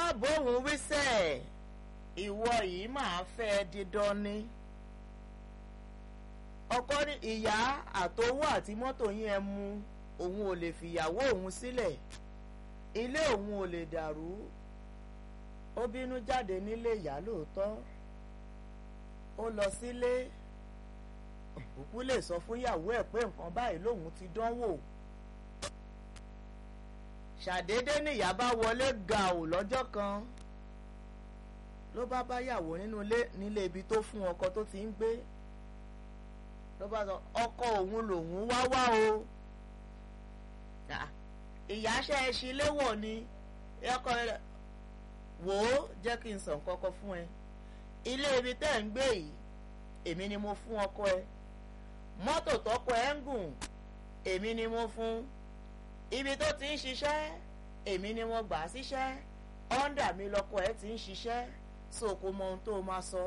bóun wíṣẹ́ ìwọ yìí máa fẹ́ dídán ni ọkọ ní ìyá àtowó àti mọ́tò yín ẹ mú òun ò lè fìyàwó òun sílẹ̀ ilé òun ò lè dàrú ó bínú jáde nílé ìyá lóòótọ́ ó lọ sílé òkú lè sọ fún ìyàwó ẹ̀ pé nǹkan báyìí lòun ti dánwò ṣàdédé níyà bá wọlé gàù lọ́jọ́ kan ló bá báyàwó nínú ilé nílé ibi tó fún ọkọ tó ti ń gbé ló bá sọ ọkọ òun lòun wá wá o ìyá ṣe é ṣe léwọ̀ ni ọkọ rẹ wò ó jẹ́ kí n sọ nǹkan kan fún ẹ ilé ibi tẹ́ ń gbé yìí èmi ni mo fún ọkọ ẹ mọ́tò tọkọ ẹ ń gùn èmi ni mo fún ibi tó ti ń ṣiṣẹ́ èmi ni mo gbà á síṣẹ́ ọ́ndà mi lọkọ ẹ ti ń ṣiṣẹ́ so kò mọ ohun tó máa sọ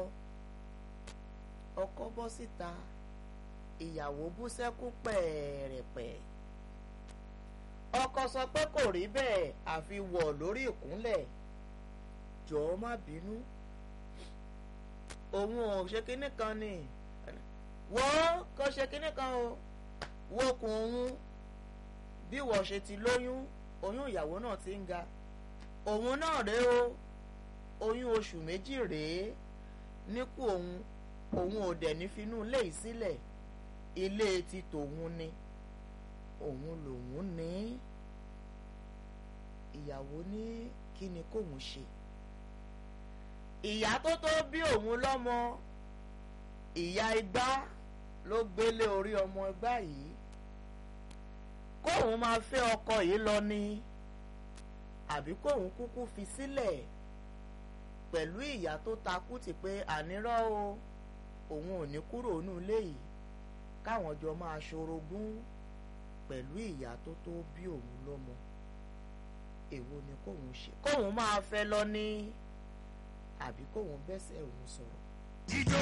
ọkọ bọ́ síta ìyàwó bú sẹ́kún pẹ̀ẹ̀rẹ̀pẹ̀ ọkọ sọ pé kò rí bẹ́ẹ̀ àfi wọ̀ lórí ìkúnlẹ̀ jọ̀ọ́ má bínú òun ò ṣe kinní kan ni wọ́n kò ṣe kinní kan o wokùn òun bí wọ́n ṣe ti lóyún oyún ìyàwó náà ti ń ga òun náà rèé o oyún oṣù méjì rèé níkù òun òun ò dẹ̀ ní finú ilé yìí sílẹ̀ ilé ti tòun ni òun lòun ní ìyàwó ní kí ni kóun ṣe ìyá tó tó bí òun lọ́mọ ìyá igbá ló gbélé orí ọmọ igbá yìí kóun máa fẹ́ ọkọ yìí lọ ni àbí kóun kúkú fi sílẹ̀ pẹ̀lú ìyá tó takú ti pé ànírọ́ o òun ò ní kúrò nínú ilé yìí káwọn jọ máa ṣorogún pẹ̀lú ìyá tó tó bí òun lọ́mọ èwo ni kóun ṣe kóun máa fẹ́ lọ ní àbí kóun bẹ́sẹ̀ òun sọ̀rọ̀. jíjó